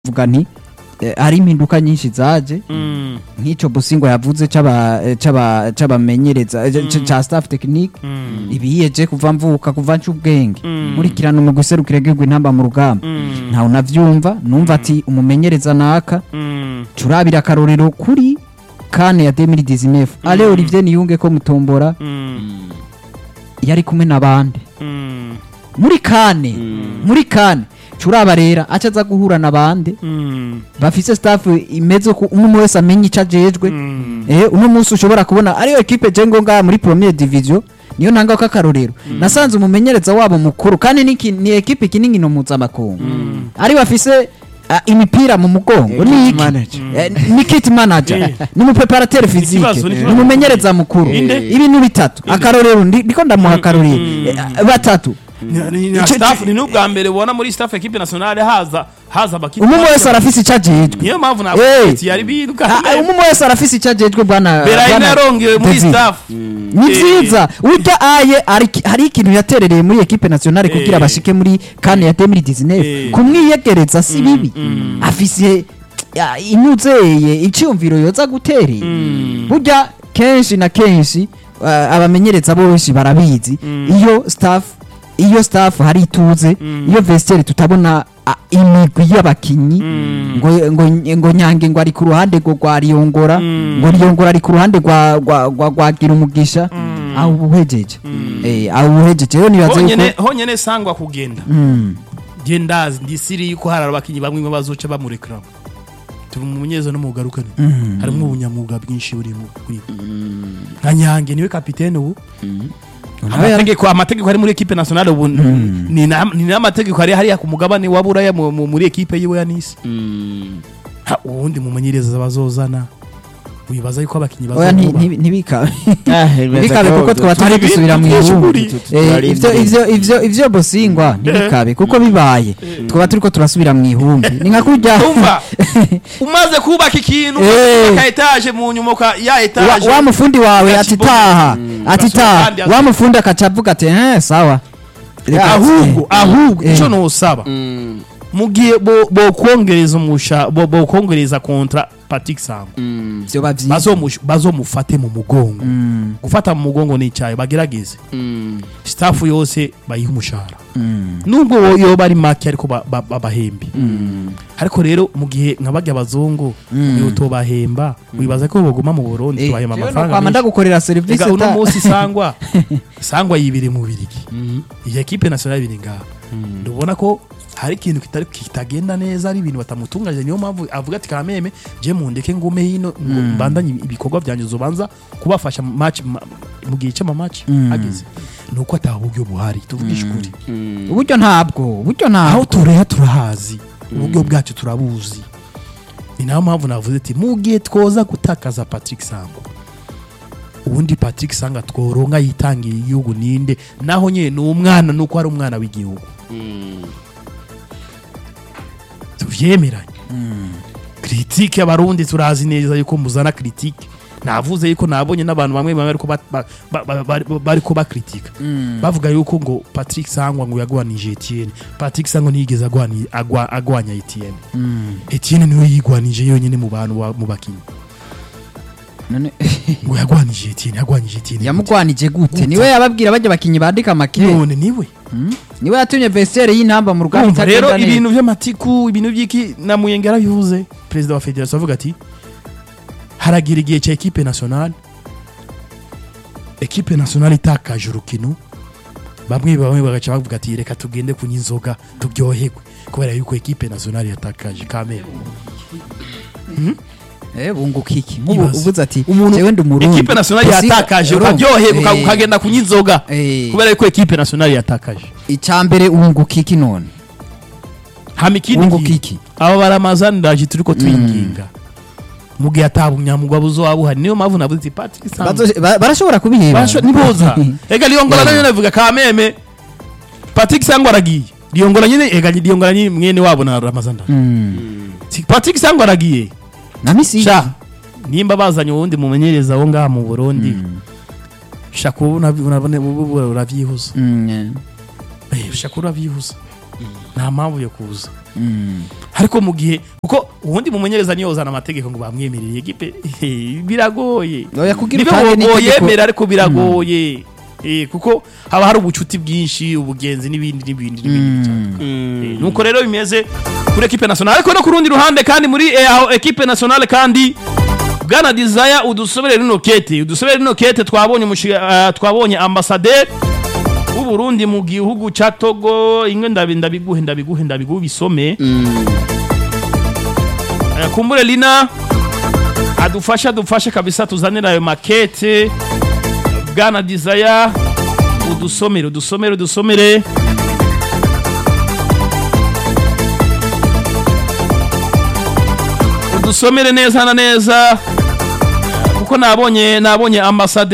vuga nti eh, hari impinduka nyinshi zaje Mm, nk'icyo busingo yavuze c'aba eh, c'aba c'abamenyereza eh, c- ca staff technique mm, ibiyeje kuva mvuka kuva nca ubwenge Mm. nkurikirana umugwi userukira igihugu intamba mu rugamba mm, ntawe unavyumva numva ati umumenyereza naka mm, turabira akarorero kuri kane ya 2019 ale Olivier Niyunge ko mutombora mm, yari kumwe n'abandi mm, muri kane muri kane turaba rero aca aza guhura n'abandi mm, bafise staff imeze ko umwe wese amenya ico ajejwe mm. eh uno munsi ushobora kubona ariyo equipe je ngo ngaha muri première division niyo ntanga ko akarorero nasanze umumenyereza wabo mukuru kandi ni, ki- ni equipe kinini no mpuzamakungu ari bafise ah, imipira mu mugongo Eh, ni kit iki manager. Eh, ni kit manager ni umupreparateur physique Ikibazo, ni ni ikibazo. umumenyereza mukuru Inde? ibintu bitatu akarorero ndi- ndiko ndamuha akarorero Eh, batatu Ni- ni- na Ico- staff ni n'ubwa mbere ubona muri staff equipe nationale haza haza abakinnyi umwe wese arafise ico ajejwe niyo mpamvu Eh. navuga yari biruka Ah, ah, umwe wese arafise ico ajejwe bwana Berayine bwana yarongewe muri David. staff ni Eh. vyiza urya aye ari- hari ikintu yaterereye muri equipe nationale kugira Eh. bashike muri kane ya 2019 Eh. kumwiyegereza si bibi afise ya, inyuzeye iciyumviro yoza guterera burya kenshi na kenshi uh, abamenyereza bose barabizi iyo staff iyo staff hari ituze iyo vestiaire tutabona ah, imigwi y'abakinyi ngo ngo ngo nyange ngo ari ku ruhande ngo rwa riyongora ngo riyongora ari ku ruhande rwa rwa rwa rwa gira umugisha aho ubuhejeje eh aho ubuhejeje rero nibaze honyene yuko honyene sangwa kugenda Mm. je ndazi ndisiri yuko hari abakinnyi bamwe bazoca bamurekera turi mu munyezo no mu garukane harimo ubunyamwuga bwinshi buri mu kuri nka nyange niwe kapitene ubu amategeko amategeko ari muri equipe nationale ubu ni na- ni n'amategeko ari hariya ku mugabane wa buraya mu- mu- muri equipe yiwe ya nisi Ha, uwundi mumenyereza bazozana wibaza yuko abakinnyi oya nti- bazoba nti- ntibikabe Ah, ntibikabe kuko twaba turi Hari gusubira mu ibintu ihumbi byinshi Eh, Turi ivyo imbere. ivyo ivyo ivyo bosingwa ntibikabe kuko bibaye twaba turiko turasubira mu ihumbi ni nka kurya umva umaze kubaka ikintu Eh. ka etaje mu nyuma ka ya wa, etaje wa mufundi wawe ati Akibona. taha ati Gasohoka taha kandi wa mufundi akaca avuga ati eh sawa Reka- ahubwo eh, ahubwo eh, icyo nusaba mu gihe bo- bokongereza umusha bo- bokongereza kontra Patrick Sangwa vyoba vyiza bazomush- bazomufate mu mugongo Mm, gufata mu mugongo ni icyayi bagerageze staff yose bayihe umushahara mm, nubwo wo- yoba ari make ariko ba- ba- babahembe ariko rero mu gihe nka barya abazungu mu gihe utobahemba wibaza ko baguma mu burundi eh, tubahemba jewe amafaranga nokwama menshi ndagukorera serivisi Ega uno ta- munsi sangwa sangwa yibiri mu birigi iyi ekipe nationale biri ngaha ndubona ko hari ikintu kitari kitagenda neza ari ibintu batamutunganyije niyo mpamvu avuga ati kameme je mundeke ngume hino ngo mbandanye ibikorwa byanjye zobanza kubafasha mu match ma- mu gihe cy'ama match ageze nuko ataha uburyo buhari tuvugisha ukuri uburyo ntabwo uburyo aho ntabwo tureha turahazi uburyo bwacu turabuzi ni nayo mpamvu navuze ati mu gihe twoza gutakaza Patrick Sangwa ubundi Patrick Sanga tworonka yitangiye igihugu ninde naho nyine ni umwana nuko ari umwana w'igihugu tuvyemeranye critique abarundi turazi neza yuko muzana critique navuze yuko nabonye n'abantu bamwe bamwe ariko bariko bakritika bavuga yuko ngo Patrick Sangwa ngo yagwanije Etienne Patrick Sangwa ntiyigeze agwani- agwa- agwanya Etienne Etienne niwe yigwanije yonyine mu bantu ba- mu bakinyi None- ngo yagwanije Etienne yagwanije Etienne yamugwanije gute Gute? niwe yababwira bajya bakinyi bandika make none niwe niwe yatumye vestiaire y'intamba mu rugamba Urumva rero itagenda neza. ibintu by'amatiku ibintu by'iki na Muyenge yarabivuze perezida wa federation avuga ati haragira igihe cya ekipe nationale ekipe nationale itakaje urukino bamwe bamwe bagaca bavuga ati reka tugende kunywa inzoga turyoherwe kubera yuko ekipe nationale yatakaje kamere eh bunguka iki nk'ubu Ibaze. uvuze ati Umuntu- jewe ndi umurundi ekipe nationale Usiga- yatakaje urumva? ukaryoherwa uka- Eh, ukagenda kunywa inzoga eh, kubera yuko ekipe nationale yatakaje icambere wunguka iki none hama ikindi wunguka kintu, iki aba baramazaniraje turiko twinginga mu gihe atabunyamugwa buzoba buhari niyo mpamvu navuze ati Patrick Sangwa Bazo- ba- barashobora kubiheba Basho- niboza ega liyongola Yeah. nayo navuga kameme patrick sangwa aragiye liyongola nyine ega liyongola nyine mwene wabo na ramazanda Mm. Si- patrick sangwa aragiye na misi sha nimba bazanye uwundi mumenyereza wo ngaha mu burundi sha kuba unabone- unabone- ubu- ubu- uravyihuza Mm, Eh, sha kuba uravyihuza nta mpamvu yo kuza Mm. ariko mu gihe kuko ubundi mumenyereza niyo uzana amategeko ngo bamwemerere ekipe biragoye Oya, kugira nibo utange n'itegeko- boyemera ariko biragoye Eh, kuko haba hari ubucuti bwinshi ubugenzi n'ibindi n'ibindi n'ibindi bitandukanye. Eh, nuko rero bimeze kuri ekipe nationale ariko no ku rundi ruhande kandi muri eh, aho ekipe nationale kandi bwana desire udusobere rino kete udusobere rino kete twabonye umushi- ah, twabonye ambassadeur w'u Burundi mu gihugu ca Togo ingwe ndabi ndabiguhe ndabiguhe ndabiguhe bisome Eh, kumbure lina adufashe adufashe kabisa tuzanire ayo makete bwana desire udusomere udusomere udusomere udusomere neza na neza kuko nabonye nabonye ambasade